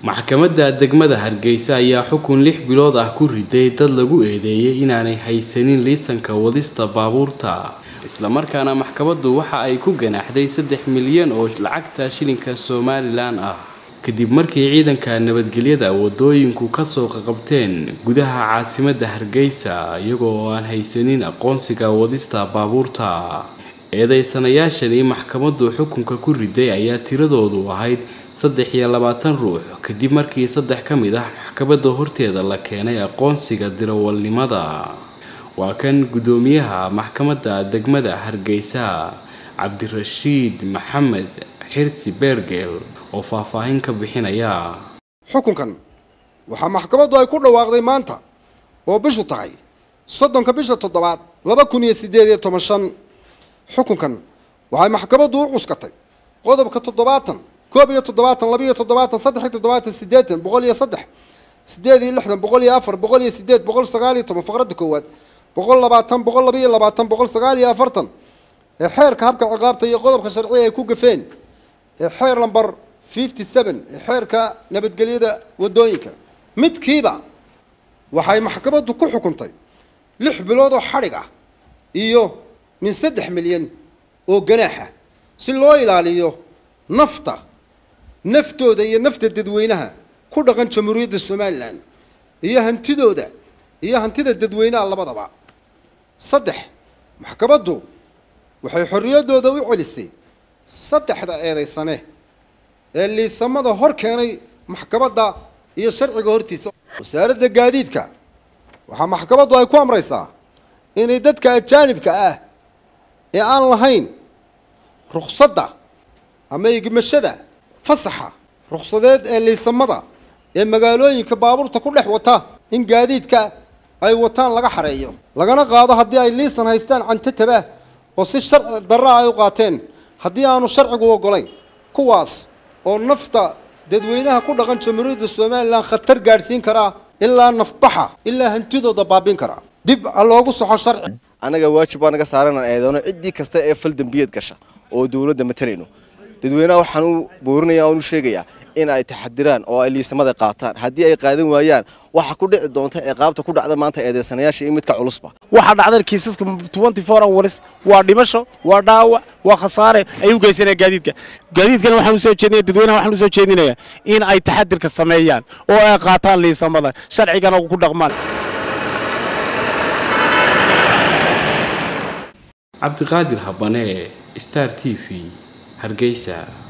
maxkamadda degmada hargeysa ayaa xukun lix bilood ah ku riday dad lagu eedeeyay inaanay haysanin liisanka wadista baabuurta islamarkaana maxkamaddu waxa ay ku ganaaxday saddex milyan oo lacagta shilinka somalilan ah kadib markii ciidanka nabadgelyada wadooyinku kasoo qaqabteen gudaha caasimadda hargeysa iyagoo aan haysanin aqoonsiga wadista baabuurta eedeysanayaashani maxkamaddu xukunka ku riday ayaa tiradoodu ahayd saddex iyo labaatan ruux kadib markii saddex ka mid ah maxkamadda horteeda la keenay aqoonsiga dirawalnimada waa kan guddoomiyaha maxkamadda degmada hargeysa cabdirashiid maxamed xirsi beergeel oo faahfaahin ka bixinaya xukunkan waxaa maxkamaddu ay ku dhawaaqday maanta oo bishu tahay soddonka bisha toddobaad laba kun iyo siddeed iyo toban shan xukunkan waxay maxkamaddu u cuskatay qodobka toddobaatan koob iyo toddobaatan laba iyo toddobaatan saddex iyo toddobaatan siddeetan boqol iyo saddex siddeed iyo lixdan boqol iyo afar boqol iyo siddeed boqol sagaal iyo toban faqradda koowaad boqol labaatan boqol laba iyo labaatan boqol sagaal iyo afartan ee xeerka habka ciqaabta iyo qodobka sharciga ay ku gafeen ee xeer lamber fifty seven ee xeerka nabadgelyada waddooyinka midkiiba waxay maxkamaddu ku xukuntay lix bilood oo xadhig ah iyo min saddex milyan oo ganaaxa si loo ilaaliyo nafta naftooda iyo nafta dadweynaha ku dhaqan jamhuuriyadda somalilan iyo hantidooda iyo hantida dadweynaha labadaba saddex maxkamaddu waxay xorriyaddooda u celisay saddexda eedaysane ee liisamada hor keenay maxkamadda iyo sharciga hortiisa wasaaradda gaadiidka waxaa maxkamaddu ay ku amraysaa inay dadka ajaanibka ah ee aan lahayn rukhsadda ama igmashada fasaxa rukhsadeed ee liisamada ee magaalooyinka baabuurta ku dhex wata in gaadiidka ay wataan laga xareeyo lagana qaado haddii ay liisan haystaan cantatabah oo si sharci darra ay u qaateen haddii aanu sharcigu oggolayn kuwaas oo nafta dadweynaha ku dhaqan jamhuuriyadda somalilan khatar gaadhsiin karaa ilaa nafbaxa ilaa hantidooda baabin karaa dib ha loogu soxo sharci annaga waajib baa naga saaran aan eedoono ciddii kasta ee fal dembiyeed gasha oo dawladda matalayno dadweynaha waxaan u boorinaya oan u sheegayaa in ay taxadiraan oo ay liisamada qaataan haddii ay qaadan waayaan waxa ku dhici doonta ciqaabta ku dhacda maanta eedeysanayaasha iyo midka culusba waxaa dhacdan kiisaska twenty four hours waa dhimasho waa dhaawac waa khasaare ay u geysanaya gaadiidka gaadiidkana waxaan usoo jeedinaya dadweynaha waxaan usoo jeedinayaa in ay taxadirka sameeyaan oo ay qaataan liisamada sharcigana ku dhaqmaan cabdiqaadir habane star t v hargeysa